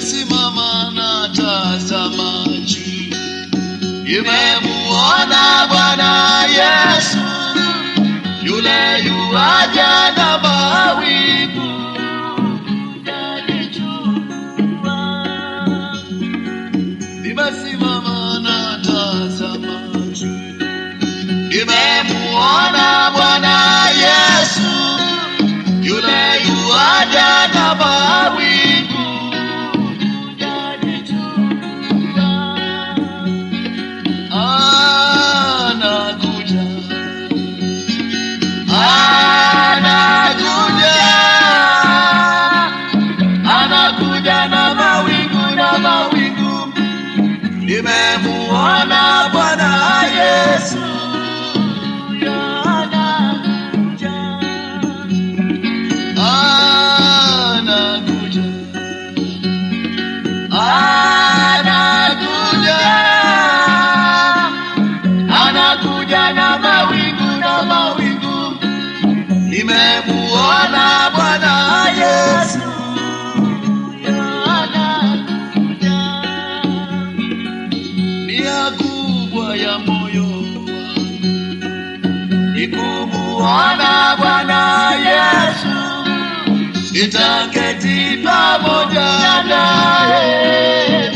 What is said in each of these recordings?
nimesimama na tazama juu, nimemuona Bwana Yesu yule yuaja na mawingu nimesimama na tazama juu, nimemuona Bwana Yesu yule yuaja na mawingu anakuja anakuja anakuja na mawingu na mawingu nimemuona bwana yesu anakuja anakuja anakuja na mawingu na mawingu nimemuona bwana yesu nia kubwa ya moyo wangu ni kumuona bwana yesu nitaketi pamoja naye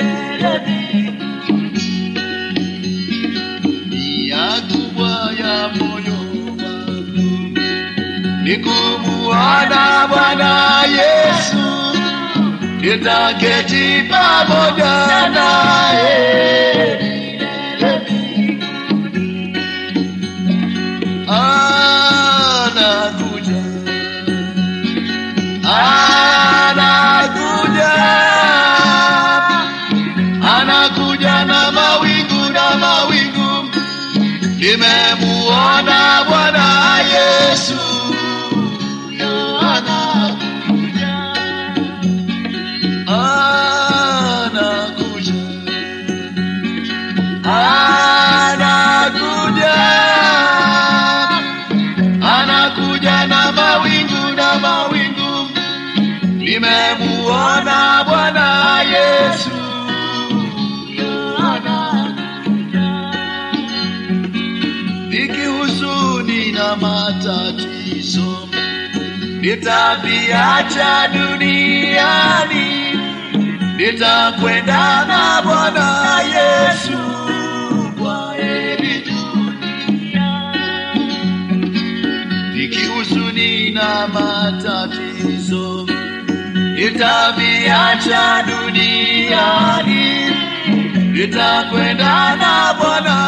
nia kubwa ya moyo wangu ni kumuona bwana yesu nitaketi pamoja naye anakuja anakuja anakuja na mawingu na mawingu nimemuona bwana yesu anakuja anakuja anakuja anakuja na mawingu na mawingu nimemuona bwana yesu nikihuzuni na matatizo nitaviacha duniani nitakwenda na bwana yesu kwa heri dunia nikihuzuni na matatizo nitaviacha duniani nitakwenda na bwana